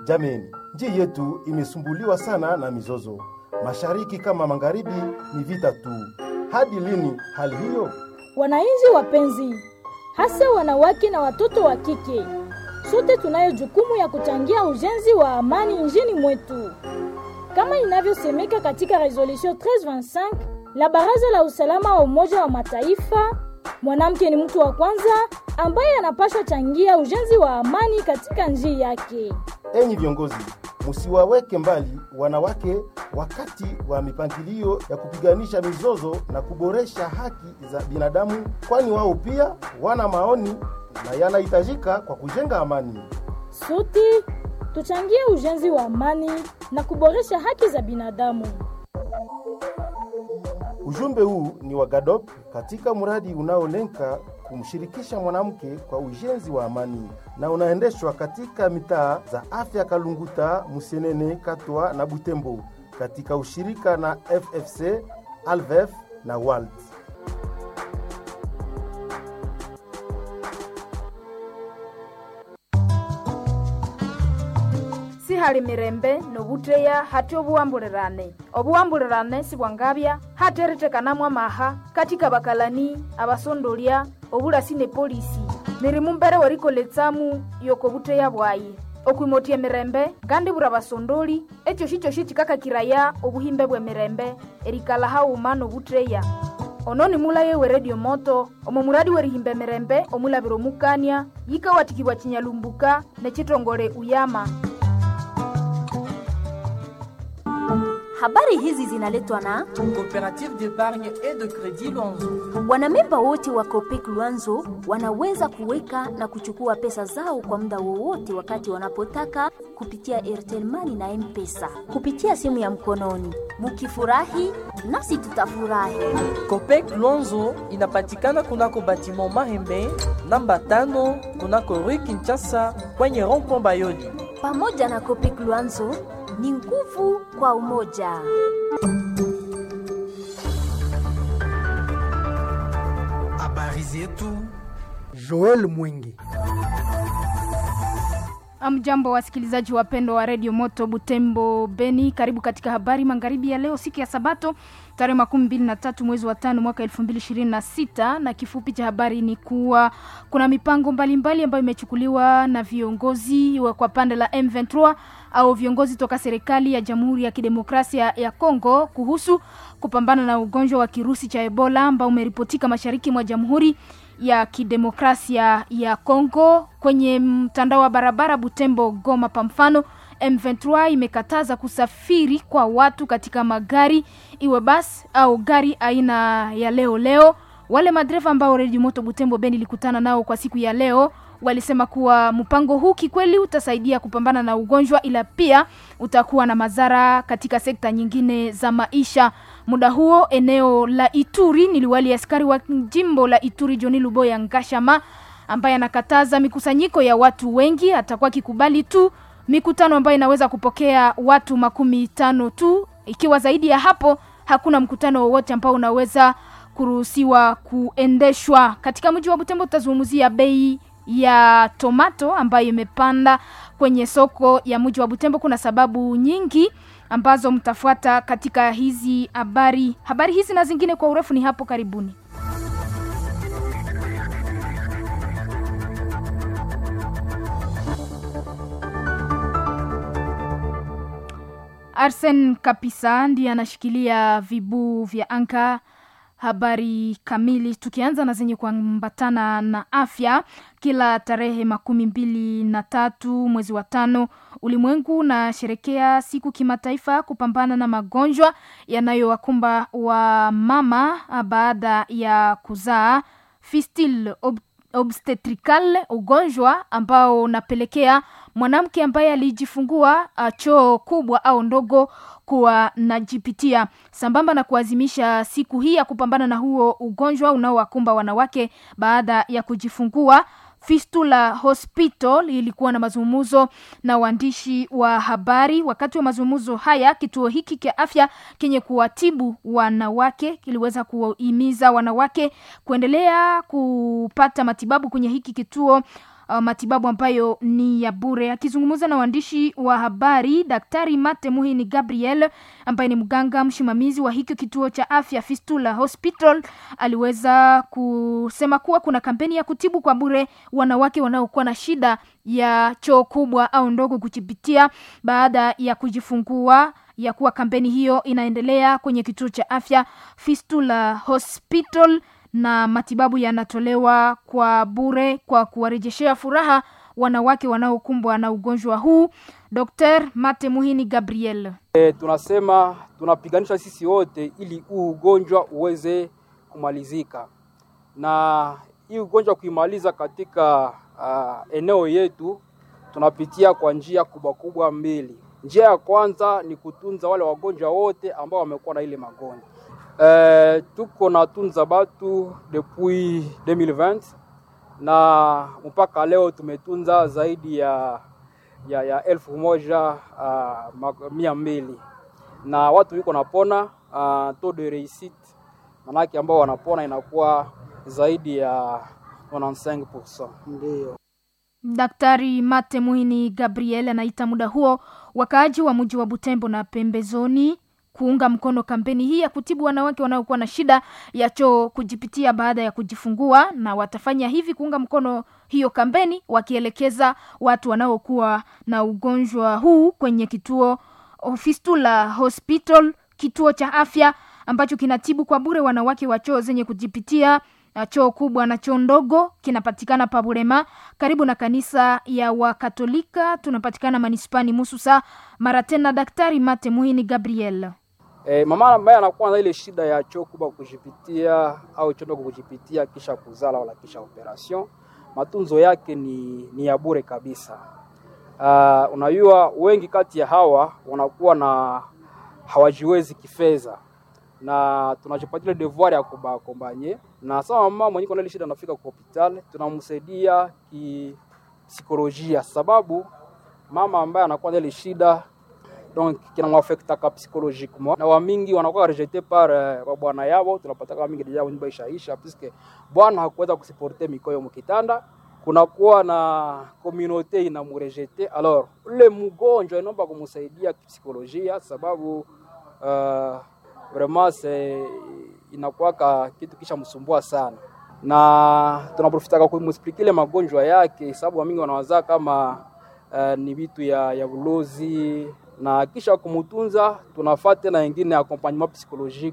Jameni, nchi yetu imesumbuliwa sana na mizozo, mashariki kama magharibi, ni vita tu. Hadi lini hali hiyo? Wananchi wapenzi, hasa wanawake na watoto wa kike, sote tunayo jukumu ya kuchangia ujenzi wa amani nchini mwetu, kama inavyosemeka katika resolution 1325 la Baraza la Usalama wa Umoja wa Mataifa. Mwanamke ni mtu wa kwanza ambaye anapaswa changia ujenzi wa amani katika nchi yake. Enyi viongozi, musiwaweke mbali wanawake wakati wa mipangilio ya kupiganisha mizozo na kuboresha haki za binadamu, kwani wao pia wana maoni na yanahitajika kwa kujenga amani. Sote tuchangie ujenzi wa amani na kuboresha haki za binadamu. Ujumbe huu ni wa GADOP katika mradi unaolenga kumshirikisha mwanamke kwa ujenzi wa amani na unaendeshwa katika mitaa za afya Kalunguta, Musenene, Katwa na Butembo katika ushirika na FFC, Alvef na WALT. si hali mirembe nobuteya hati obuwambulilane obuwambulilane sibwangabya hati eritekanamwa amaha katika bakalani abasondolya obulasi ne polisi mirimu mbere werikoletsamu yokobuteya bwayi okwimotya emirembe kandi bura basondoli ekyo shikyoshi kikakakiraya obuhimbe bw'emirembe erikala hauma nobuteya ono ni mulaye we redio moto omo muradi werihimba emirembe omulabira omukania yikawatikibwa chinyalumbuka nechitongole uyama Habari hizi zinaletwa na Coopérative d'épargne et de crédit Luanzo. wanamemba wote wa Copec Luanzo wanaweza kuweka na kuchukua pesa zao kwa muda wowote wakati wanapotaka kupitia Airtel Money na M-Pesa kupitia simu ya mkononi. Mukifurahi nasi tutafurahi. Copec Luanzo inapatikana kunako batiment Mahembe namba tano kunako Rue Kinshasa kwenye rond-point Bayoli. Pamoja na Copec Luanzo ni nguvu kwa umoja. Habari zetu Joel Mwingi. Amjambo wasikilizaji wapendwa wa redio Moto Butembo Beni, karibu katika habari magharibi ya leo, siku ya Sabato tarehe makumi mbili na tatu mwezi wa tano mwaka elfu mbili ishirini na sita na kifupi cha habari ni kuwa kuna mipango mbalimbali ambayo imechukuliwa na viongozi wa kwa pande la M23 au viongozi toka serikali ya Jamhuri ya Kidemokrasia ya Kongo kuhusu kupambana na ugonjwa wa kirusi cha Ebola ambao umeripotika mashariki mwa Jamhuri ya Kidemokrasia ya Kongo kwenye mtandao wa barabara Butembo Goma. Kwa mfano, M23 imekataza kusafiri kwa watu katika magari iwe basi au gari aina ya leo leo. Wale madereva ambao Redio Moto Butembo Beni ilikutana nao kwa siku ya leo walisema kuwa mpango huu kikweli utasaidia kupambana na ugonjwa, ila pia utakuwa na madhara katika sekta nyingine za maisha. Muda huo eneo la Ituri ni liwali askari wa jimbo la Ituri Joni Luboya Ngashama ambaye anakataza mikusanyiko ya watu wengi, atakuwa akikubali tu mikutano ambayo inaweza kupokea watu makumi tano tu. Ikiwa zaidi ya hapo, hakuna mkutano wowote ambao unaweza kuruhusiwa kuendeshwa katika mji wa Butembo. Tutazungumzia bei ya tomato ambayo imepanda kwenye soko ya mji wa Butembo. Kuna sababu nyingi ambazo mtafuata katika hizi habari. Habari hizi na zingine kwa urefu ni hapo karibuni. Arsen Kapisa ndiye anashikilia vibuu vya anka habari kamili tukianza na zenye kuambatana na afya kila tarehe makumi mbili na tatu mwezi wa tano ulimwengu unasherekea siku kimataifa kupambana na magonjwa yanayowakumba wa mama baada ya kuzaa fistil ob obstetrical ugonjwa ambao unapelekea mwanamke ambaye alijifungua choo kubwa au ndogo kuwa najipitia sambamba na kuazimisha siku hii ya kupambana na huo ugonjwa unaowakumba wanawake baada ya kujifungua Fistula Hospital ilikuwa na mazungumzo na waandishi wa habari. Wakati wa mazungumzo haya, kituo hiki cha afya kenye kuwatibu wanawake kiliweza kuhimiza wanawake kuendelea kupata matibabu kwenye hiki kituo uh, matibabu ambayo ni ya bure. Akizungumza na waandishi wa habari, Daktari Mate Muhini Gabriel ambaye ni mganga msimamizi wa hiki kituo cha afya Fistula Hospital aliweza kusema kuwa kuna kampeni ya kutibu kwa bure wanawake wanaokuwa na shida ya choo kubwa au ndogo kujipitia baada ya kujifungua ya kuwa kampeni hiyo inaendelea kwenye kituo cha afya Fistula Hospital na matibabu yanatolewa kwa bure kwa kuwarejeshea furaha wanawake wanaokumbwa na ugonjwa huu. Dr. Mate Muhini Gabriel. E, tunasema tunapiganisha sisi wote ili huu ugonjwa uweze kumalizika, na hii ugonjwa kuimaliza katika uh, eneo yetu tunapitia kwa njia kubwa kubwa mbili. Njia ya kwanza ni kutunza wale wagonjwa wote ambao wamekuwa na ile magonjwa e, tuko na tunza batu depuis 2020 na mpaka leo tumetunza zaidi ya ya, ya elfu moja uh, mia mbili na watu wiko napona uh, taux de réussite manake ambao wanapona inakuwa zaidi ya 95%. Ndio Daktari Mate Muhini Gabriel anaita muda huo wakaaji wa mji wa Butembo na pembezoni kuunga mkono kampeni hii ya kutibu wanawake wanaokuwa na shida ya choo kujipitia baada ya kujifungua, na watafanya hivi kuunga mkono hiyo kampeni, wakielekeza watu wanaokuwa na ugonjwa huu kwenye kituo Fistula Hospital, kituo cha afya ambacho kinatibu kwa bure wanawake wa choo zenye kujipitia choo kubwa na choo ndogo. Kinapatikana Paburema, karibu na kanisa ya Wakatolika. Tunapatikana manispani Mususa. Mara tena, Daktari Mate Muhini Gabriel. E, mama ambaye anakuwa na ile shida ya choo kubwa kujipitia au choo ndogo kujipitia kisha kuzala wala kisha operation, matunzo yake ni, ni ya bure kabisa. Uh, unajua wengi kati ya hawa wanakuwa na hawajiwezi kifedha na tunachopatia devoir ya kubakombanye na sawa. Mama mwenye kuna ile shida anafika kwa hospitali, tunamsaidia kipsikolojia, sababu mama ambaye anakuwa na ile shida donc kinamwafekta ka psychologiquement, na wamingi wanakuwa rejete par uh, bwana yao. Tunapata kama mingi deja nyumba ishaisha, puisque bwana hakuweza kusiporte mikoyo mkitanda, kunakuwa na communauté inamurejete. Alors ule mgonjwa inaomba kumsaidia kipsikolojia, sababu uh, vraiment c'est inakuwaka kitu kisha msumbua sana, na tunaprofitaka kumexplikile magonjwa yake, sababu wamingi wanawazaa kama uh, ni vitu ya, ya ulozi na kisha kumutunza tunafata tena ingine accompagnement psychologique.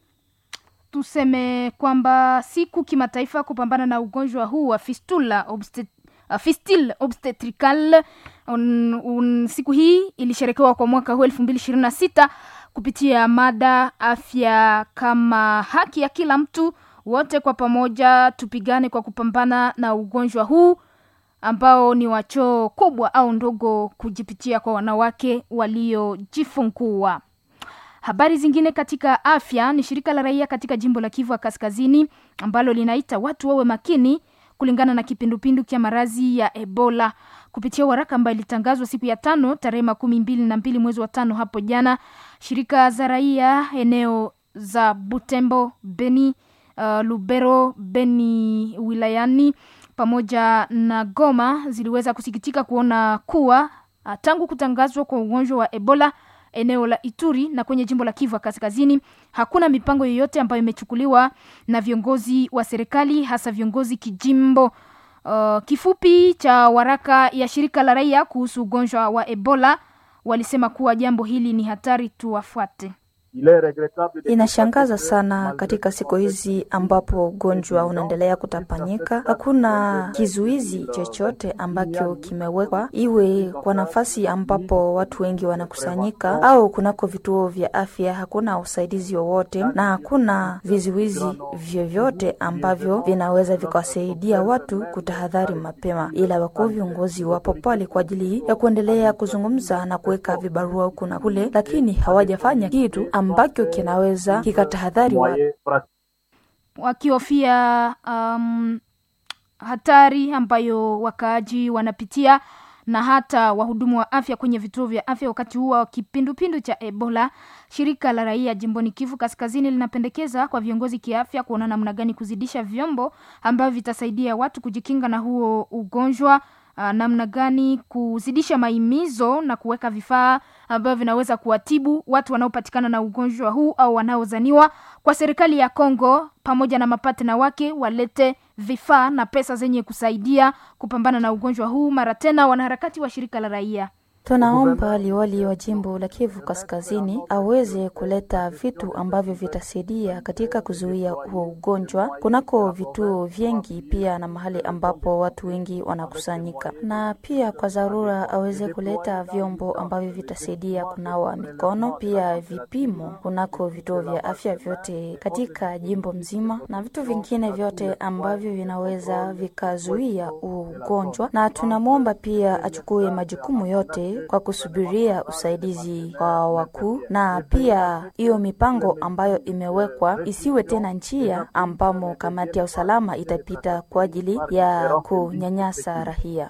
Tuseme kwamba siku kimataifa kupambana na ugonjwa huu wa fistula obstet Uh, fistile obstetrical un, un, siku hii ilisherekewa kwa mwaka huu elfu mbili ishirini na sita kupitia mada afya kama haki ya kila mtu. Wote kwa pamoja tupigane kwa kupambana na ugonjwa huu ambao ni wa choo kubwa au ndogo kujipitia kwa wanawake waliojifungua. Habari zingine katika afya ni shirika la raia katika jimbo la Kivu Kaskazini ambalo linaita watu wawe makini kulingana na kipindupindu cha maradhi ya Ebola kupitia waraka ambayo ilitangazwa siku ya tano tarehe makumi mbili na mbili mwezi wa tano hapo jana. Shirika za raia eneo za Butembo, Beni, uh, Lubero, Beni wilayani pamoja na Goma ziliweza kusikitika kuona kuwa uh, tangu kutangazwa kwa ugonjwa wa Ebola eneo la Ituri na kwenye jimbo la Kivu Kaskazini hakuna mipango yoyote ambayo imechukuliwa na viongozi wa serikali hasa viongozi kijimbo. Uh, kifupi cha waraka ya shirika la raia kuhusu ugonjwa wa Ebola walisema kuwa jambo hili ni hatari, tuwafuate. Inashangaza sana katika siku hizi ambapo ugonjwa unaendelea kutapanyika, hakuna kizuizi chochote ambacho kimewekwa, iwe kwa nafasi ambapo watu wengi wanakusanyika au kunako vituo vya afya. Hakuna usaidizi wowote na hakuna vizuizi vyovyote ambavyo vinaweza vikawasaidia watu kutahadhari mapema, ila wakuu viongozi wapo pale kwa ajili ya kuendelea kuzungumza na kuweka vibarua huku na kule, lakini hawajafanya kitu ambacho kinaweza kikatahadhari wa wakihofia um, hatari ambayo wakaaji wanapitia na hata wahudumu wa afya kwenye vituo vya afya wakati huu wa kipindupindu cha Ebola. Shirika la raia jimboni Kivu Kaskazini linapendekeza kwa viongozi kiafya kuona namna gani kuzidisha vyombo ambavyo vitasaidia watu kujikinga na huo ugonjwa. Uh, namna gani kuzidisha maimizo na kuweka vifaa ambavyo vinaweza kuwatibu watu wanaopatikana na ugonjwa huu au wanaozaniwa. Kwa serikali ya Kongo pamoja na mapatena wake walete vifaa na pesa zenye kusaidia kupambana na ugonjwa huu. Mara tena, wanaharakati wa shirika la raia Tunaomba liwali wa jimbo la Kivu Kaskazini aweze kuleta vitu ambavyo vitasaidia katika kuzuia huo ugonjwa kunako vituo vingi, pia na mahali ambapo watu wengi wanakusanyika, na pia kwa dharura aweze kuleta vyombo ambavyo vitasaidia kunawa mikono, pia vipimo kunako vituo vya afya vyote katika jimbo mzima, na vitu vingine vyote ambavyo vinaweza vikazuia huo ugonjwa, na tunamwomba pia achukue majukumu yote kwa kusubiria usaidizi kwa wakuu, na pia hiyo mipango ambayo imewekwa isiwe tena njia ambamo kamati ya usalama itapita kwa ajili ya kunyanyasa raia.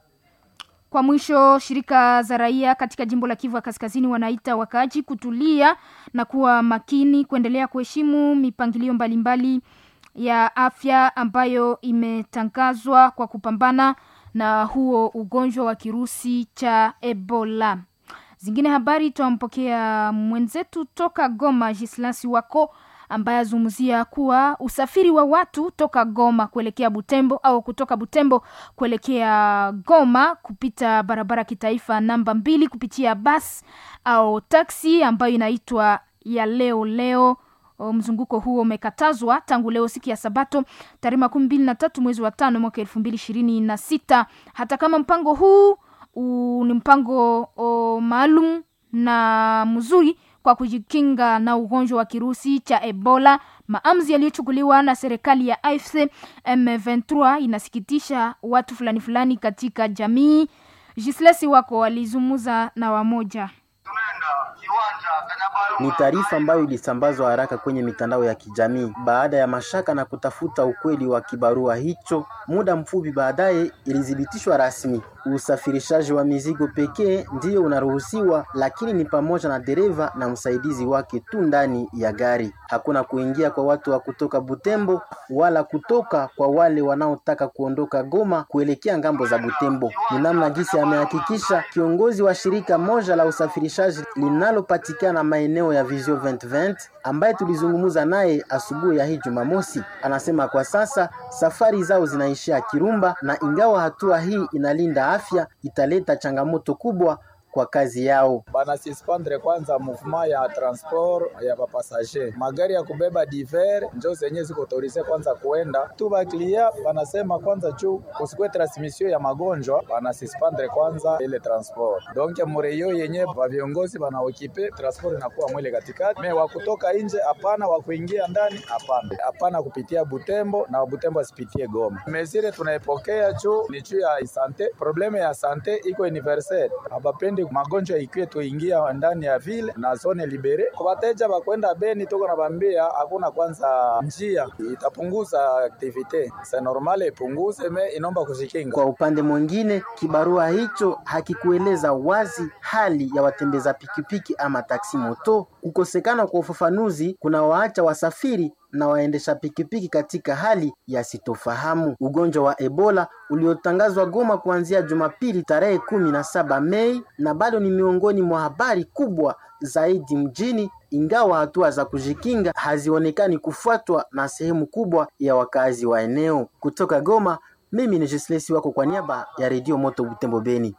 Kwa mwisho, shirika za raia katika jimbo la Kivu ya Kaskazini wanaita wakaaji kutulia na kuwa makini, kuendelea kuheshimu mipangilio mbalimbali ya afya ambayo imetangazwa kwa kupambana na huo ugonjwa wa kirusi cha Ebola. Zingine habari twampokea mwenzetu toka Goma, Gislasi wako ambaye azungumzia kuwa usafiri wa watu toka Goma kuelekea Butembo au kutoka Butembo kuelekea Goma kupita barabara kitaifa namba mbili kupitia basi au taksi ambayo inaitwa ya leo leo mzunguko huo umekatazwa tangu leo siku ya Sabato tarehe makumi mbili na tatu mwezi wa tano mwaka elfu mbili ishirini na sita. Hata kama mpango huu u, ni mpango maalum na mzuri kwa kujikinga na ugonjwa wa kirusi cha Ebola, maamuzi yaliyochukuliwa na serikali ya AFC M23 inasikitisha watu fulani fulani katika jamii. Jislesi wako walizungumza na wamoja ni taarifa ambayo ilisambazwa haraka kwenye mitandao ya kijamii baada ya mashaka na kutafuta ukweli wa kibarua hicho. Muda mfupi baadaye ilithibitishwa rasmi. Usafirishaji wa mizigo pekee ndiyo unaruhusiwa, lakini ni pamoja na dereva na msaidizi wake tu ndani ya gari. Hakuna kuingia kwa watu wa kutoka Butembo wala kutoka kwa wale wanaotaka kuondoka Goma kuelekea ngambo za Butembo. Ni namna gisi amehakikisha kiongozi wa shirika moja la usafirishaji linalopatikana maeneo ya Visio 2020 ambaye tulizungumza naye asubuhi ya hii Jumamosi. Anasema kwa sasa safari zao zinaishia Kirumba, na ingawa hatua hii inalinda afya, italeta changamoto kubwa kwa kazi yao. Banasispandre kwanza mouvement ya transport ya bapasager, magari ya kubeba diver njo zenye ziko autorise kwanza kuenda tu. Baklia banasema kwanza juu kusikwe transmission ya magonjwa, banasispandre kwanza ile transport. Donc mureyo yenye ba viongozi banaokipe transport inakuwa mwele katikati, me wakutoka nje hapana, wakuingia ndani hapana, hapana kupitia Butembo na Butembo asipitie Goma. Mesire tunaipokea juu ni juu ya sante, probleme ya sante iko universel, abapendi magonjwa ikiwe tuingia ndani ya vile na zone libere kwa wateja bakwenda Beni, tuko na bambia hakuna kwanza njia itapunguza aktivite sa normale ipunguze me inomba kujikinga. Kwa upande mwingine, kibarua hicho hakikueleza wazi hali ya watembeza pikipiki ama taksi moto. Kukosekana kwa ufafanuzi kuna waacha wasafiri na waendesha pikipiki katika hali ya sitofahamu. Ugonjwa wa Ebola uliotangazwa Goma kuanzia Jumapili tarehe kumi na saba Mei na bado ni miongoni mwa habari kubwa zaidi mjini, ingawa hatua za kujikinga hazionekani kufuatwa na sehemu kubwa ya wakazi wa eneo. Kutoka Goma, mimi ni Jislesi wako kwa niaba ya Redio Moto Butembo Beni.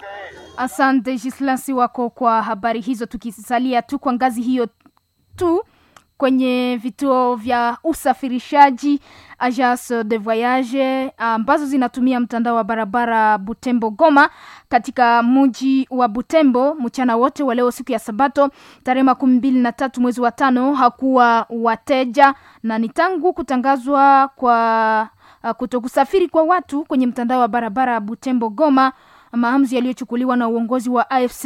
Asante Jislasi wako kwa habari hizo. Tukisalia tu kwa ngazi hiyo tu kwenye vituo vya usafirishaji agence de voyage ambazo zinatumia mtandao wa barabara Butembo Goma katika mji wa Butembo mchana wote wa leo siku ya Sabato tarehe makumi mbili na tatu mwezi wa tano hakuwa wateja, na ni tangu kutangazwa kwa uh, kutokusafiri kwa watu kwenye mtandao wa barabara Butembo Goma maamuzi yaliyochukuliwa na uongozi wa AFC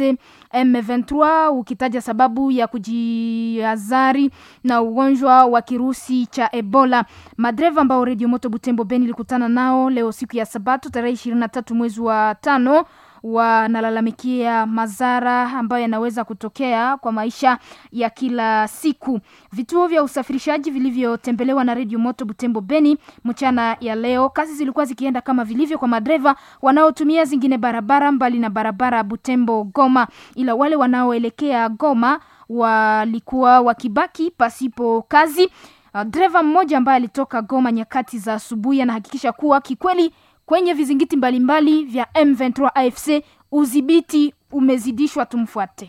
M23 ukitaja sababu ya kujiazari na ugonjwa wa kirusi cha Ebola. Madereva ambao Radio Moto Butembo Beni ilikutana nao leo siku ya Sabato tarehe 23 mwezi wa tano wanalalamikia madhara ambayo yanaweza kutokea kwa maisha ya kila siku. Vituo vya usafirishaji vilivyotembelewa na redio Moto Butembo Beni mchana ya leo, kazi zilikuwa zikienda kama vilivyo kwa madereva wanaotumia zingine barabara mbali na barabara Butembo Goma, ila wale wanaoelekea Goma walikuwa wakibaki pasipo kazi. Uh, dereva mmoja ambaye alitoka Goma nyakati za asubuhi anahakikisha kuwa kikweli kwenye vizingiti mbalimbali mbali vya M23 AFC udhibiti umezidishwa. Tumfuate.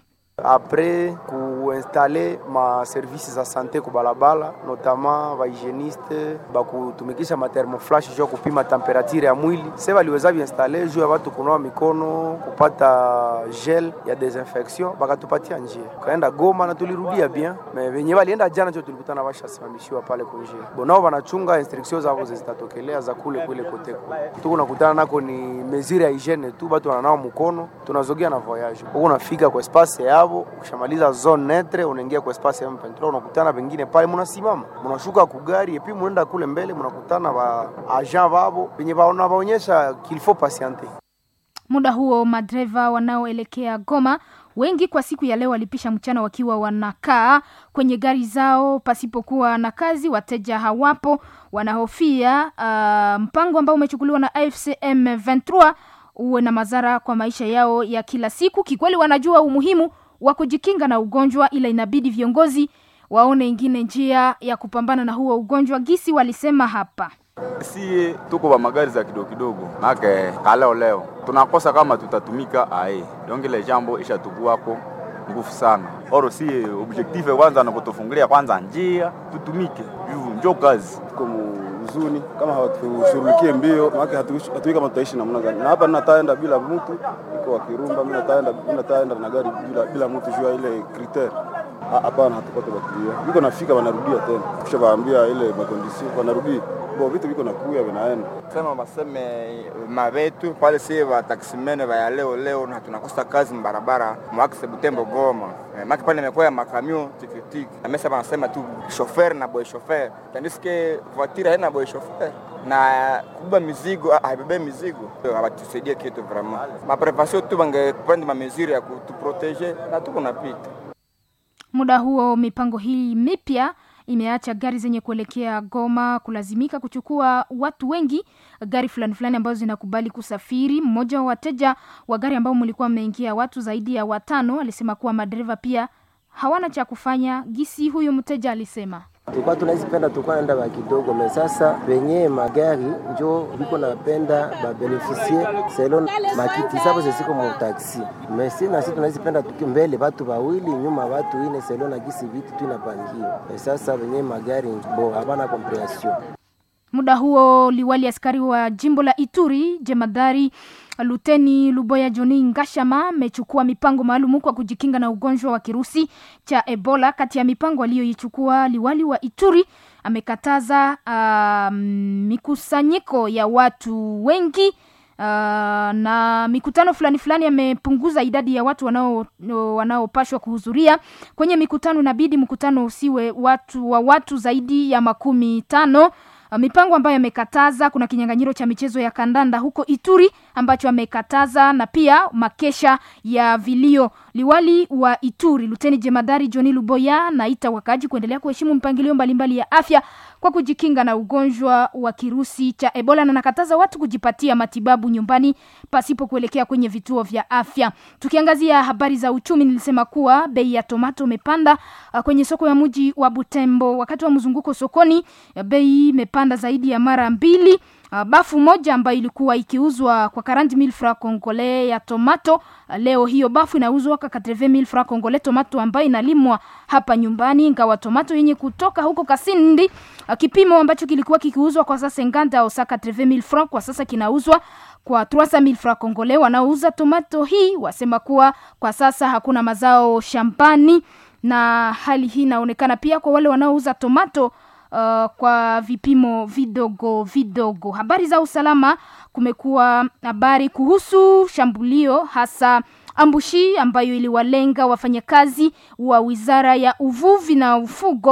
apres kuinstale ma service za sante kubalabala notamment bahygieniste bakutumikisha mathermoflash juu ya kupima temperature ya mwili se baliweza biinstale juu ya watu kunawa mikono kupata gel ya desinfection bakatupatia njia kaenda Goma na tulirudia bien me venye balienda jana njo tulikutana bashasimamishiwa pale kunjia bonao banachunga instruction zavo zitatokelea za kule kule kote kule tuko nakutana nako ni mesure ya hygiene tu batu wananawa mkono tunazogea na voyage huko unafika kwa espace yao ukishamaliza zone netre unaingia kwa espace ya M23 unakutana pengine pale munasimama munashuka kugari epi munaenda kule mbele munakutana ba agent babo penye baonyesha qu'il faut patienter Muda huo madereva wanaoelekea Goma wengi kwa siku ya leo walipisha mchana wakiwa wanakaa kwenye gari zao pasipokuwa na kazi. Wateja hawapo, wanahofia uh, mpango ambao umechukuliwa na AFC M23 uwe na madhara kwa maisha yao ya kila siku. Kikweli wanajua umuhimu wa kujikinga na ugonjwa, ila inabidi viongozi waone ingine njia ya kupambana na huo ugonjwa, gisi walisema hapa. Sie tuko ba magari za kidogo kidogo, make kaleo leo tunakosa kama tutatumika ae donc ile jambo ishatukuwako nguvu sana. Oro sie objective kwanza na kutufungulia kwanza njia tutumike juu njo kazi tuko huzuni kama hawatushughulikie mbio, maana hatujui kama tutaishi namna gani. Na hapa nataenda bila mtu iko wa Kirumba, mimi nataenda mimi nataenda na gari bila bila mtu jua ile kriter hapana, hatupate bakilia biko nafika, wanarudia tena, kisha waambia ile makondisio wanarudia bo vitu viko nakuya vinaenda sema baseme mavetu pale sie bataksimene baya leo leo na tunakosa kazi mbarabara mwakise Butembo Goma eh, maki pale imekuwa ya makamio tikitiki na mesa banasema tu shofer na boy shofer tandiske voiture haina boy shofer na kubeba mizigo haibebe mizigo hawatusaidie kitu vraiment maprevasio tu bangepanda mamesure ya kutuprotege na tuko napita Muda huo mipango hii mipya imeacha gari zenye kuelekea Goma kulazimika kuchukua watu wengi, gari fulani fulani ambazo zinakubali kusafiri. Mmoja wa wateja wa gari ambao mlikuwa mmeingia watu zaidi ya watano alisema kuwa madereva pia hawana cha kufanya. Gisi huyu mteja alisema tulikuwa tunazipenda tulikuwa naenda ba kidogo me sasa wenye magari njo biko napenda babenefisie selon makiti sabo zesiko mu taxi me si nasi tunazipenda tuki mbele batu bawili nyuma batu ine selon na gisi vitu tu inapangiwa me sasa wenye magari bo habana comprehension Muda huo liwali askari wa jimbo la Ituri jemadari Luteni Luboya Joni Ngashama amechukua mipango maalum kwa kujikinga na ugonjwa wa kirusi cha Ebola. Kati ya mipango aliyoichukua liwali wa Ituri amekataza uh, mikusanyiko ya watu wengi uh, na mikutano fulani fulani. Amepunguza idadi ya watu wanao wanaopashwa kuhudhuria kwenye mikutano. Inabidi mkutano usiwe watu wa watu zaidi ya makumi tano. Uh, mipango ambayo amekataza, kuna kinyang'anyiro cha michezo ya kandanda huko Ituri ambacho amekataza na pia makesha ya vilio. Liwali wa Ituri Luteni Jemadari Johni Luboya naita wakaji kuendelea kuheshimu mpangilio mbalimbali ya afya kwa kujikinga na ugonjwa wa kirusi cha Ebola na nakataza watu kujipatia matibabu nyumbani pasipo kuelekea kwenye vituo vya afya. Tukiangazia habari za uchumi, nilisema kuwa bei ya tomato imepanda uh, kwenye soko ya mji wa Butembo. Wakati wa mzunguko sokoni, bei imepanda zaidi ya mara mbili. Uh, bafu moja ambayo ilikuwa ikiuzwa kwa 40000 francs congolais ya tomato uh, leo hiyo bafu inauzwa kwa 80000 francs congolais tomato ambayo inalimwa hapa nyumbani, ingawa tomato yenye kutoka huko Kasindi uh, kipimo ambacho kilikuwa kikiuzwa kwa sasa nganda au saka 80000 francs kwa sasa kinauzwa kwa 300000 francs congolais. Wanaouza tomato hii wasema kuwa kwa sasa hakuna mazao shambani, na hali hii inaonekana pia kwa wale wanaouza tomato Uh, kwa vipimo vidogo vidogo. Habari za usalama, kumekuwa habari kuhusu shambulio hasa ambushi ambayo iliwalenga wafanyakazi wa wizara ya uvuvi na ufugo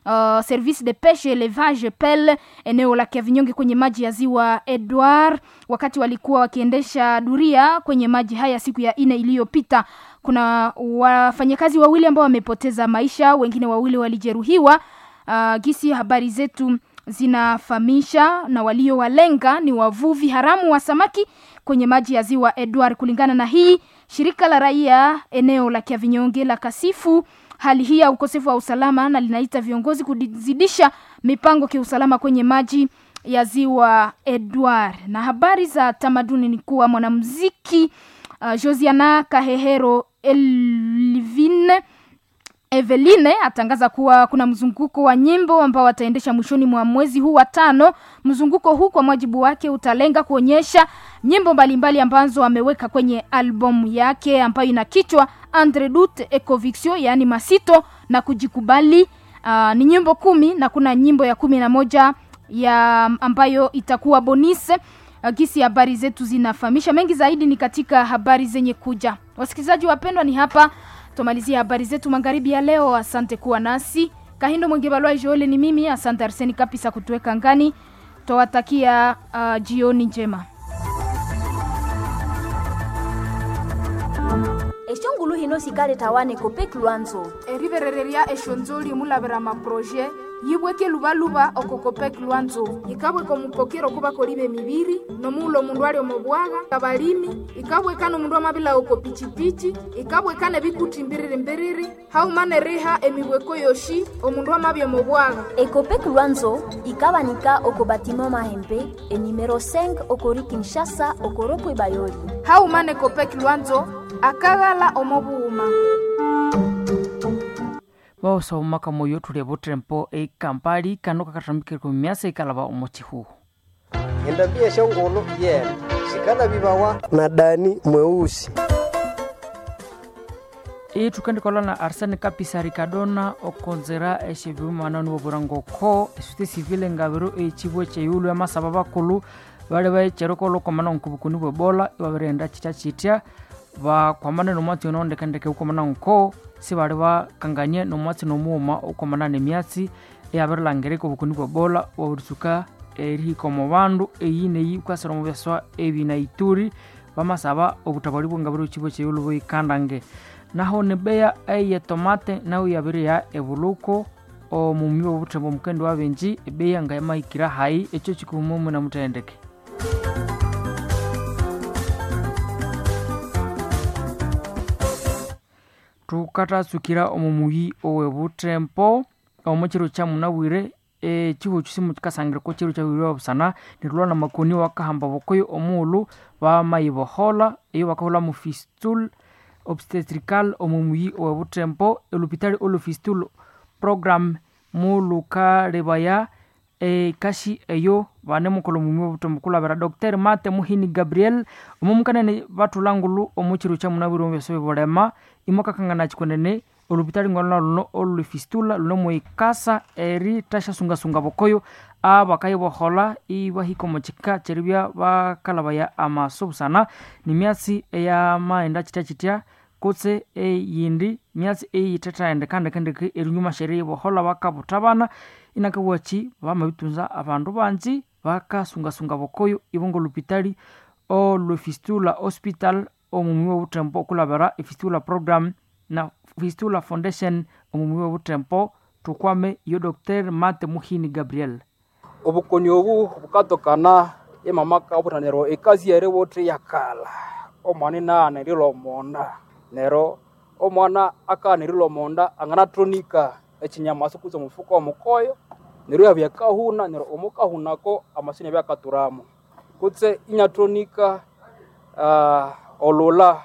uh, service de peshe elevage pel eneo la Kiavinyonge kwenye maji ya ziwa Edward wakati walikuwa wakiendesha duria kwenye maji haya siku ya ine iliyopita. Kuna wafanyakazi wawili ambao wamepoteza maisha, wengine wawili walijeruhiwa. Uh, gisi habari zetu zinafahamisha na waliowalenga ni wavuvi haramu wa samaki kwenye maji ya ziwa Edward. Kulingana na hii, shirika la raia eneo la Kiavinyonge la kasifu hali hii ya ukosefu wa usalama na linaita viongozi kuzidisha mipango kiusalama kwenye maji ya ziwa Edward. Na habari za tamaduni ni kuwa mwanamuziki uh, Josiana Kahehero Elvine Eveline atangaza kuwa kuna mzunguko wa nyimbo ambao wataendesha mwishoni mwa mwezi huu wa tano. Mzunguko huu kwa mujibu wake utalenga kuonyesha nyimbo mbalimbali ambazo ameweka kwenye albamu yake ambayo ina kichwa Andre Dut Ecoviction, yaani masito na kujikubali. Uh, ni nyimbo kumi na kuna nyimbo ya kumi na moja ya ambayo itakuwa bonise. Uh, gisi habari zetu zinafahamisha mengi zaidi ni katika habari zenye kuja. Wasikilizaji wapendwa, ni hapa tumalizia habari zetu magharibi ya leo. Asante kuwa nasi. Kahindo Mwengebalwa Joele ni mimi. Asante Arseni Kapisa kutuweka ngani. Twawatakia uh, jioni njema. eshongulu hino sikale tawane kopek lwanzo eriverereria eshonzoli mulavera maproje yibweke luvaluva okokopek lwanzo ikabweka omupokero kuva kolive miviri nomuula omundu ali omobwaga kabalimi ikabwekana omundu amavila oko pichipichi ikabwekana ebikuti mbiriri mbiriri haumane riha emibweko yoshi omundu amavya omobwaga ekopek lwanzo ikabanika oko batimo mahembe enimero 5 okori kinshasa okoropo ebayoli haumane kopek lwanzo akaghala omobuuma vaosaumaka moyo thule vutrempo eikampali kano kakatambikireko myasa ikalava omochihuhu endambia shongolo yena shikala vivawa na dani mweusi ithukandikolwa na arsene kapisa ricardona okonzera exeviumanani vovurangoko esute sivile ngaviro ecivo ceyulu ya masava vakulu vali vaecereko komana onkuvukuni vwebola ivavirenda citya citya vakwamane nomwatsi onaondekendeke ukomana nko sivali vakanganie nomwatsi nomuuma ukomana nemyatsi eyavirilangirika ovukuni bwa bola wauritsuka erihikomo vandu eyi neyi kwasira omuvyaswa evi na ituri vamasava obutavali bwengaviri ocivo ceyulu voikandange naho nibeya eiye tomate nayo yaviriya evuluko omumi wovuthemba omukendi wa benji ebeya nga yamahikira hayi eco cikuhumu na muthendeke tukatatsukira omumuyi owevutempo omo chiro cha munawire e chihu chisimu chikasangire ko chiro cha wiri wabusana nirulwa na makoni wakahamba bokoyo omuulu bamayibohola iyo bakahola mu fistul obstetrical omumuyi owevutempo elupitali olufistul program mulukalebaya e kashi eyo vane mukolo mumi ovutembo kulavera dr mate muhini gabriel omumukanene vatulangulu omuchiro cha munawire omuvyaso vivolema imokakangana chikonene olupitali ngolona luno olulifistula luno muikasa eri tashasungasunga vokoyo avakaivohola ivahika omuchika cherivya vakalavaya amasovusana ni myatsi eyamaenda chitya chitya kutse eyindi myatsi eyithethaendekandekendeke erinyuma sheri ivohola vakavutavana inakawachi vamavitunza avandu vanji vakasungasunga vokoyo ivongo lupitali olwefistula hospital omumi wovutempo okulavera efistula program na fistula foundation omumi wovutempo tukwame yo dr mate muhini gabriel obukoni obu bukatokana emamaka obutanero ekazi ere bote yakala omwana inaanirila omonda nero omwana akaanirila omonda ang'anatronika echinyamaso kuza omufuka omukoyo nero yabyakahuna nero omukahunako amasini abyakaturamo kutse inyatronika uh, olula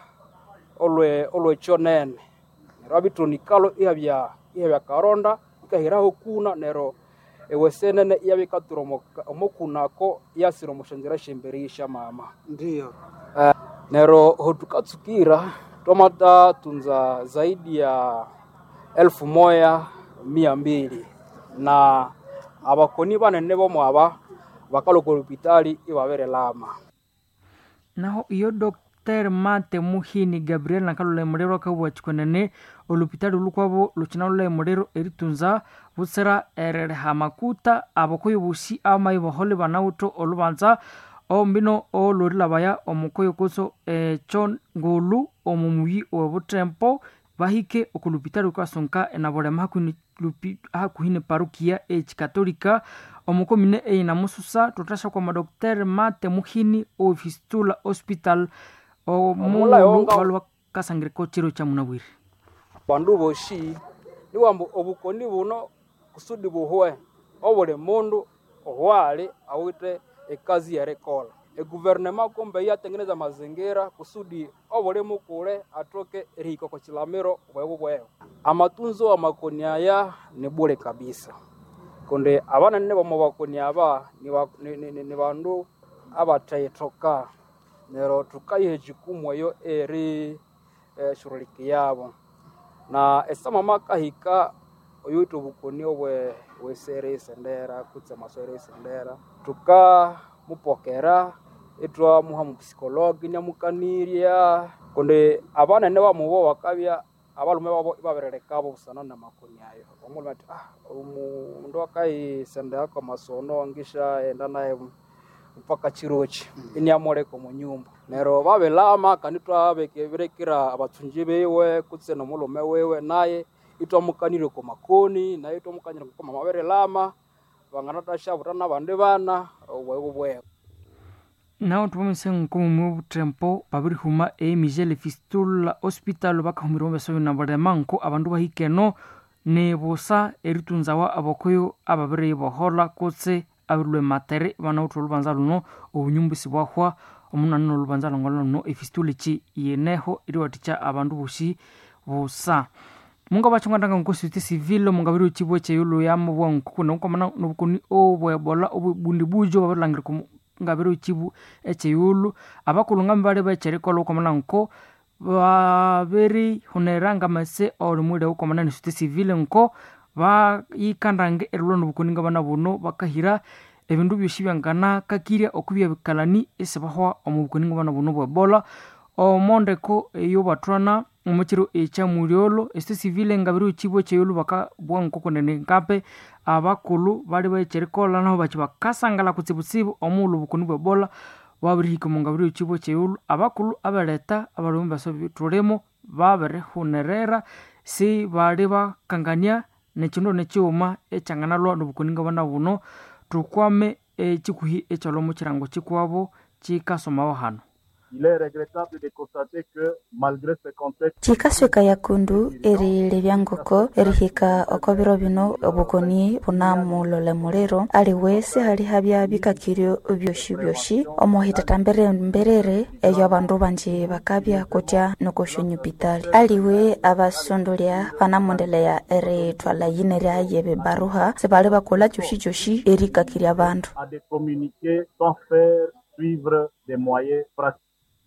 olwe olwechonene nero abitronikalo ihabya ihabya karonda ikahiraho kuna nero ewesenene iyabikatura omukunako yasira omushanzira shemberisha mama ndiyo uh, nero hotukatsukira tomata tunza zaidi ya elfu moya mia mbili na abakoni banene bomwaba bakaloka olupitali ibabere lama naho iyo dr dr mate muhini gabriel nakalula emuliro akabwa chikonene olupitali lukwabo lukinalula emuliro eritunza butsira erereha makuta abokoyo busi amayi bohole banawuto olubanza ombino olorilabaya omukoyo kuso echo ngulu omumuyi owebutempo bahike okulupitali kwasonka enabolema hakuhini lupi- hakuhini parukia echikatolika omukomine eina mususa tutasha kwa madokter mate muhini ofistula hospital Omulayi omulu onga- waliwo kasangireko chiro cha munabwire bandu boshi niwambu obukoni buno kusudi buhwe obuli mundu ohwali awite ekazi yerekola eguvernema kumbe yatengeneza mazingira kusudi obuli mukule atoke erihika kwa chilamiro bwebu bwebu amatunzo amakoni aya ni bule kabisa kundi abanene bomu bakoni aba ni ba- ni- ni- ni- ni bandu abatayitoka nero tukayiha ejikumu eyo eri eh, shuruliki yabo na esama makahika oyuta obukoni obwe wesere esendera kutse amaswere esendera tukamupokera itwamuha mupsikologi nyamukanirya kundi abanene bamubo bakabya abalume babo ibabererekabo busana namakoni ayo omulume ati ah omundu akayisendera kwa masono ngisha enda naye mpaka chirochi iniamuleka munyumba nero babilama kandi twabekeberekera abatunji biwe kutse nomulume wiwe naye itwamukanire ku makoni naye itwamukanire kukoma mabere lama banganatashabuta nabandi bana obwebu bwebu nawo tuvomise nkomumu obutempo babirihuma emigele fistula hospital bakahumira omubesoyo nabalema nko abandu bahikeno nibusa eritunzawa abokoyo ababiri bohola kutse abirilwe matere banawutha olubanza luno obunyumbusi bwahwa omunani nolubanza longolo luno efistula eki yeneho eriwathikya abandu bosi busa munga bachongandanga nkositi civil mungabiri uchibwe cheyulu yamu bwankuku nokomana nobukoni obwebola obubundi bujo babirilangire ku ngabiri uchibu echeyulu abakulunga mbali becherikola ukomana nko babiri huneranga mase olimwile ukomana ni suti civil nko bayikandange erilwa nobukoni ngabana buno bakahira ebindu byosi byangana kakirya okubya bikalani esi bahwa omu bukoni ngabana buno bwebola omondeko eyo bathwana omukiro ekyamulyolo esi civile ngabiri uchibwe cheyulu bakabwa nkokonene nkape abakulu bali becherikola naho bachi bakasangala kutsibutsibu omuulu bukoni bwebola wabirihika omungabiri uchibwe cheyulu abakulu abaleta abalumu baso tulimo babirihunerera si bali bakangania nekindu nekiwuma ekyanganalwa nobukoni ngabana buno tukwame ekikuhi ekyalwa mu kirango kikwabo kikasomawo hano Il est regrettable de constater que malgré ce contexte, chikasweka yakundu erile byangoko erihika oko biro bino obukoni bunamulole muliro aliwesi halihabya bikakiryo byoshi byoshi omuhitata mbere mberere eyo abandu banji bakabya kutya nokoshonyupitali aliwe abasondolya banamondeleya erithwala yinerya yebebaruha sibali bakola kyoshi kyoshi erikakirya abandu à de communiquer sans faire suivre des moyens pratiques.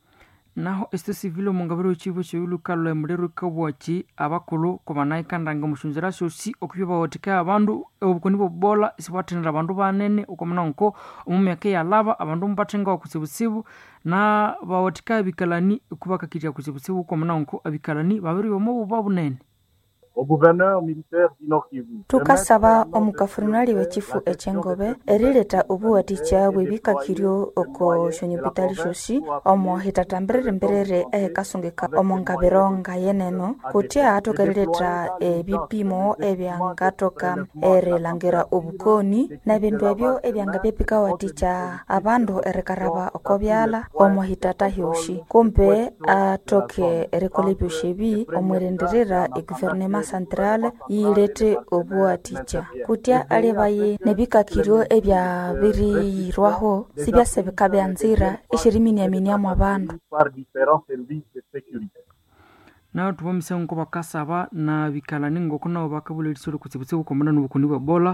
naho este civile omungabiri wechibo cheyulu kalwa emuliro kabwachi abakulu kobanayikandanga omushunzira syosi okubya bawathikaya abandu obukoni bwobubola isibwathenera abandu banene ukomana nko omu myaka eyalaba abandu mubathengawa kutsibutsibu na bawathikaya bikalani kubakakirya kutsibutsibu ukomana nko abikalani babiri omu buba bunene Au gouverneur militaire du Nord Kivu. tukasaba omukafurunali w'ekifu ekyengobe erileta obuwathikya bw'ebikakiryo oko shonyupitali shosi omo hitata mberere mberere ehekasungika omo ngabiro ngayeneno kutya atoka erileta ebipimo ebyangatoka erilangira obukoni nebindu ebyo ebyanga byebikawathikya abandu erikaraba oko byala omo hitata hyoshi kumbe atoke erikola ebyosi ebi omwirindirira eguvernema central yilete obuwathikya kutya alibaye nebikakiryo ebyabiriyirwaho sibyasebeka byanzira eshiriminiaminiamu abandu par différents services de sécurité. naho tuvomise nko bakasaba na bikalani ngoko nabo bakabulerisore kutsibutsibu komana nobukoni bwebola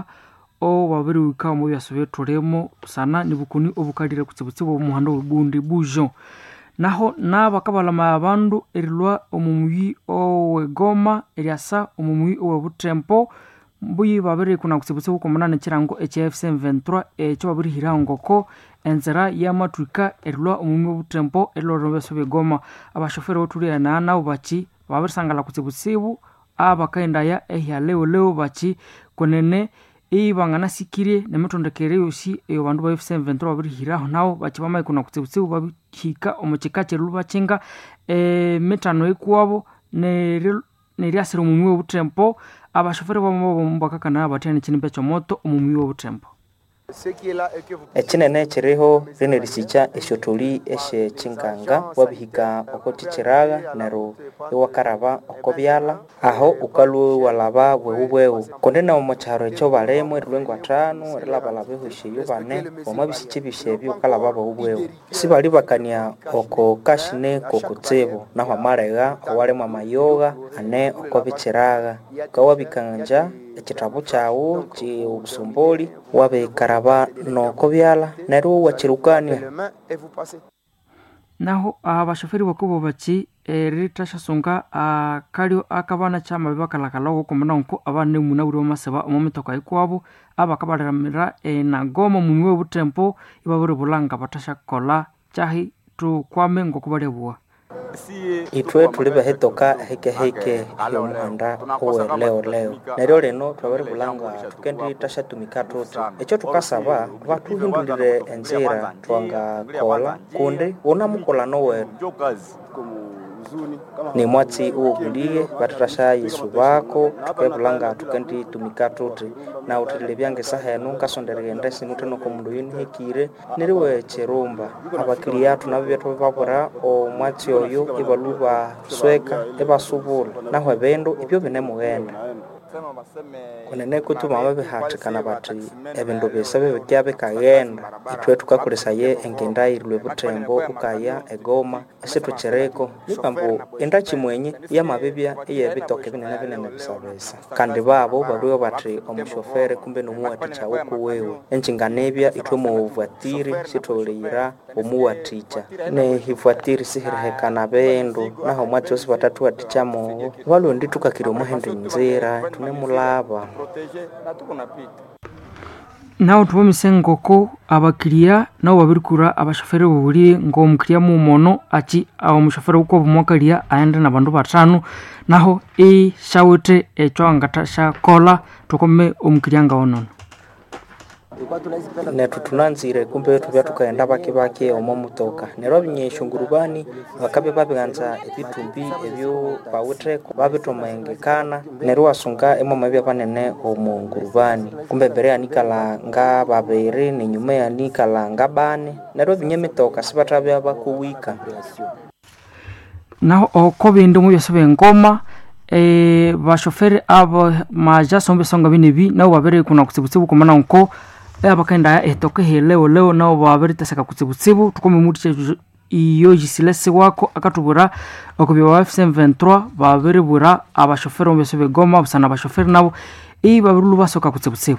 o babiri wika omu byaso byetulimo sana nibukoni obukalire kutsibutsibu omuhanda webundi bujo naho nabakabalama abandu erilwa omumuyi owegoma eryasa omumuyi owebutempo mbuyi babiri kuna kutsibutsibu komunana ekirango ekya fcm 23 ekyo babirihiraho ngoko enzira yamatwika erilwa omumi obutembo erilwa byaso begoma abashoferi bothuliana nabo bachi babirisangala kutsibutsibu abakaendaya ehya leo bachi konene ibanganasikirye nemitondekere yosi eyo bandu ba fc ventura babirihiraho nabo bachi bamaikuna kutsibutsibu babihika omukika kyerilu bachinga emitano ekuwabo neryasira omumi wobutembo abashoferi bamo bakakana batyana ekinimba ekyomoto omumi wobutembo ekinene ekiriho rino risicha esyotholi esyechinkanga wabihika oko chichiraga nero iwakaraba oko byala aho ukalwa walaba bwewu bwewu kundi nawo mukyaro ekyo balemu erilwengo atano erilabalaba ehosyeyo bane omwabisicha ebyosi ebyo ukalaba bwewu bwewu sibali bakania oko kashine kokutsibu naho amalegha owalemu amayoga ane oko bichiraga ukawabikanja ekithabo kyawu obusumboli wabikaraba noko byala neryo wakirukania naho abashoferi bakubo bachi erithashasunga akalyo akabana kyamabi bakalakala okokomana nko abana nemuna buri bamaseba omo mitoka ikwabo abakabaliramira enagoma mumi webutempo ibabiri bulanga bathashakola kyahi tukwame ngokubalyabuwa ithwe thuli bahetoka hekeheke hyomuhanda uwe leo leo neryo lino twabiribulanga thukendi tashatumika thuthi ekyo thukasaba bathuhindulire enzira twangakola kundi unamukolano wetu ni mwatsi uwobuliye bathathashayisubako thukebulanga thukendi tumika thuthi na uthilile byange sahenu nkasonderghenda sinuthenoko mundu oyu nihekire neriwe chirumba abakili athu nabo byethu bibabura omwatsi oyo ibalu basweka ibasubula naho ebindu ibyo binemughenda kunene kutu mama bihathikana bathi ebindu bisa bibikya bikaghenda ithwe thukakolesaye engenda irilwe butembo ukaya egoma esithukiriko nikambu enda kimwenye yamabibya eyebitoka binene binene bisabisa kandi babo baliwo bathi omushoferi kumbe nomuwathikya kuwewe enjinganebya ithwe muvuatiri sitholeyira omuwathikya nehivwatiri sihirihekana bindu naho mwatsi osi batathuwathikyamowo balondi thukakiri omuhenda enzira thunemulaba naho thubomise ngoko abakiria nabo babirikura abashoferi bobuli ng'omukiria mumono achi omushoferi uko bumwakalia aende na bandu batano naho ishawithe ekyo angata shakola thukome omukiria ngaonono nethu thunanzire kumbe thubya thukaghenda bake bake omo mutoka neryo abinyeshongurubani bakabya babighanza ebithumbi ebyo bawitheko babithomahengekana neryo wasunga emwamabya banene omu ngurubani kumbe mbere yanikala nga babiri nenyuma yanikala nga bane neryo abinya emitoka sibathabya bakuwika naho oko bindi omu byosi bengoma e, bashoferi abo majaso omu byosonga binebi nabo babirikuna kutsibutsibu kumana nko abakaenda etoka heleo leo nabo babiriteseka kutsibutsibu tukome muthi iyo yisilesi wako akatubwira okubya ba fc23 babiribwira abashoferi omu byosi begoma busana abashoferi nabo ibabirilu basoka kutsibutsibu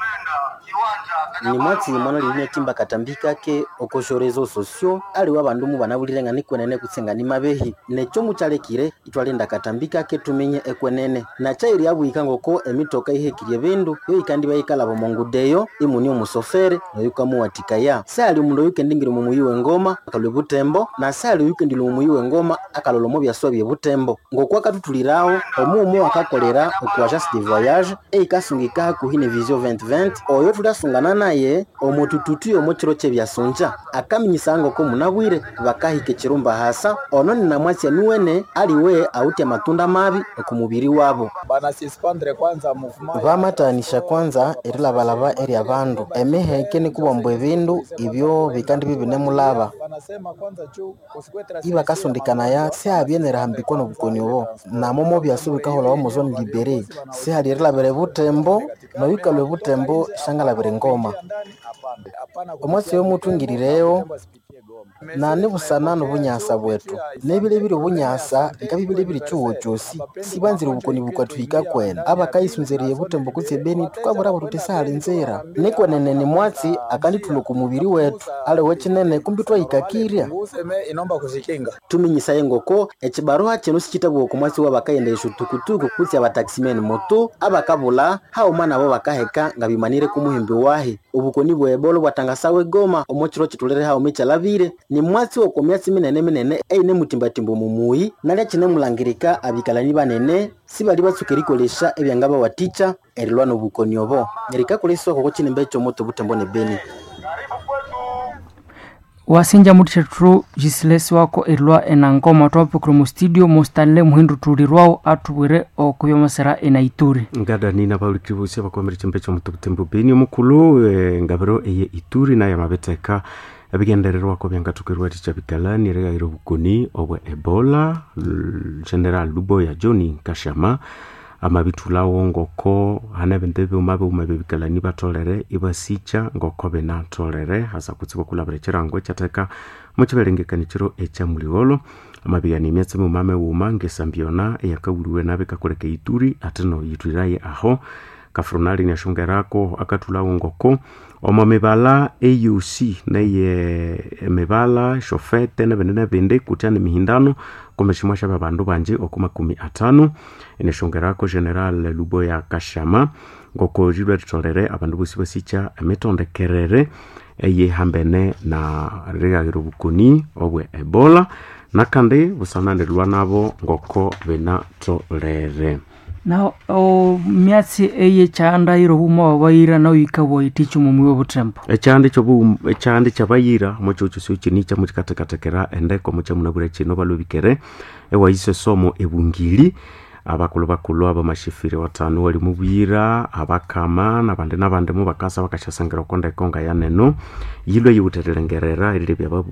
ni mwatsi mwana liline timba katambika ke okosho rezo sosio aliwa bandu mu banabulire nikwenene kutsenga ni mabehi necho muchalekire itwalenda katambika ke tumenye ekwenene na chairi abuika ngoko emitoka ihekirie bindu yo ikandi bayikala bomongudeyo imuni omusofere noyuka muwatikaya sali omundu oyuke ndingire mu muyi wengoma akalwe butembo na sali oyuke ndilo mu muyi wengoma akalolomo byaswa bye butembo ngoko akatutulirawo omumu akakolera oku agence de voyage eikasungika hakuhi ne vision 2020 oyo tulasungana naye omutututu omo chiro chebyasunja akaminyisanga ko munabwire bakahika ekirumba hasa ono ninamwasya niwene aliwe auti amatunda mabi okumubiri wabo banasispandre kwanza movement vamatanisha kwanza erilabalaba eri abandu emiheke nikubomba ebindu ibyo bikandi bibinemulaba banasema kwanza chu kusikwetera ibakasondekanaya sihabye nerihambikwa nobukoni obo namomo byasu bikaholawo muzoni libere sihali erilabire butembo nobikalwe butembo shangalabire ngoma omwasi yomuthungirireyo nane busanano bunyasa bwetu nebilebile bunyasa nga bibilebile chiwo chosi sibanzile bukoni bukatwika kwena abakaisunzeriye butembo kutse beni tukabulabo tutisali nzira nikwenenene mwatsi akanditula ku mubiri wetu ale wechinene kumbi twayikakirya useme inomba kuzikinga tuminyisaye ngoko echibaruha chino sichitabwa okumwasi wa bakayendesha tukutuku kutsi abataximeni moto abakabula hauma nabo bakaheka nga bimanire kumuhimbi wahe obukoni bwebolo bwatangasawe goma omochiro chitulere haume chalabire ni mwatsi woko myatsi minene minene eine mutimbatimbo mumuyi nalya chinemulangirika abikalani banene sibali batsuka erikolesha ebyanga bawaticha erilwa nobukoni obo erikakoleswa koko chinembe chomoto butembo ne beni wasinja mutithethu jisilesi wako erilwa enangoma twapukire mu studio mustanle muhindu tulirwawo atubwire okubyomasera enaituri ngadani bauliki bosi bakomere chimbe chomutu butembo beni omukulu eh, ngabiro eye ituri naye amabeteka ebigendererwako byangatukirwa ticha bikalani eregaire obukoni obwe ebola L- general luboya john kashama amabithulawo ngoko hana bente byuma byuma bebikalani batolere ibasicha ngoko benatolere hasa kutsi bakulabira chirango ekyateka muchiberengekani chiro ekyamuligolo amabigani emyatsi mumame wuma ngesambiona eyakawuliwe nabe kakoleka ituri ate no yitwiraye aho kafurunali niashongerako akathulawo ngoko omo mibala auc neye emibala shofete nebindi nebindi kutya nemihindano komeshimwa sha babandu banje oku makumi atano inashongerako general luboya kashama ngoko rilwe ritolere abandu bosi basicha emitondekerere eyihambene na rigagira obukoni obwe ebola nakandi busananirwa nabo ngoko binatolere na o myatsi eye chandairo buma wabaira na uyika boiticho mumwi obutembo ekyandi kyobu ekyandi kyabayira mochocho sio chini kya mukikatekatекera endeko mucha munabure chino balobikere ewaise somo ebungili abakulu bakulu abamashifiri watano wali mubwira abakama nabandi nabandi mubakasa bakashasangira okondeko nga yaneno yilwe yiwuterelengerera erilebya babu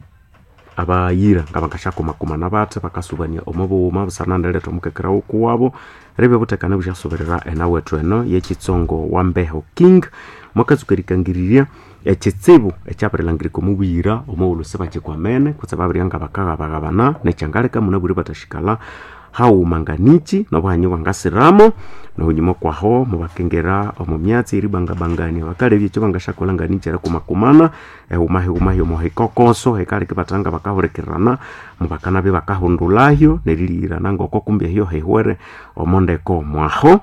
abayira nga bakashakumakuma nabate bakasubania omubuwuma busanandeleta omukekera wokuwabo rebe butekane bushasuberera enawethu eno yekitsongo wa mbeho king mwakatsuka erikangiriria ekitsibu ekyabirilangiririka omubwira omuwulu sibakikwamene kutse babiryanga bakaghabaghabana nekyangaleka munabwire batashikala haumanganichi nobuhanyi bwangasiramo nohunyuma kwaho mubakengera omu myatsi eribangabangania bakalebya ekyo bangashakolanganichi erikumakumana ehumahihumahi omuhikokoso hekaleke batanga bakahulikirana mubakanabe bakahundulahyo neriliyirana ngoko kumbi ehyo hehwere omondeko mwaho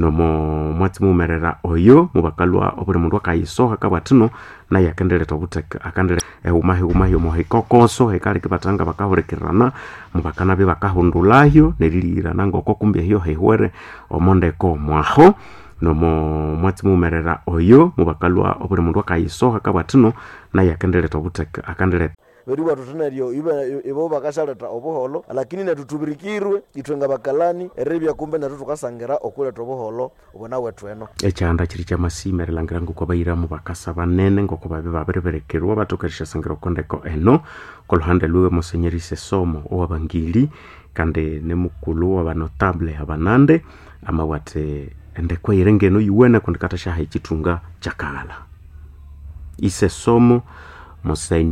nomo mwatsi mumerera oyo mubakalwa obuli mundu akayisoha kabwatino naye akendeleta obuteka akendele ehumahihumahi omuhikokoso hekaleke batanga bakahulikirana mubakanabe bakahundulahyo neriliyirana ngoko kumbi ehyo hehwere omondeko mwaho nomo mwatsi mumerera oyo mubakalwa obuli mundu akayisoha kabwatino naye akendeleta obuteka akendeleta veriwa tutinaryo ivo vakashaleta obuholo lakini natutubirikirwe itwe nga bakalani eribya kumbe natu tukasangira okuleta obuholo obona wethu eno ekyanda kiri kyamasima erilangira ngoko bayiramu bakasa banene ngoko babe babiriberekerwa batukarishasangira okondeko eno koluhande lwiwe musenyeri sesomo owabangili kandi nemukulu wabanotable abanande amawate endeko eyirengeno yiwene kundi katashaha ekitunga kyakaghala isesomo musenyi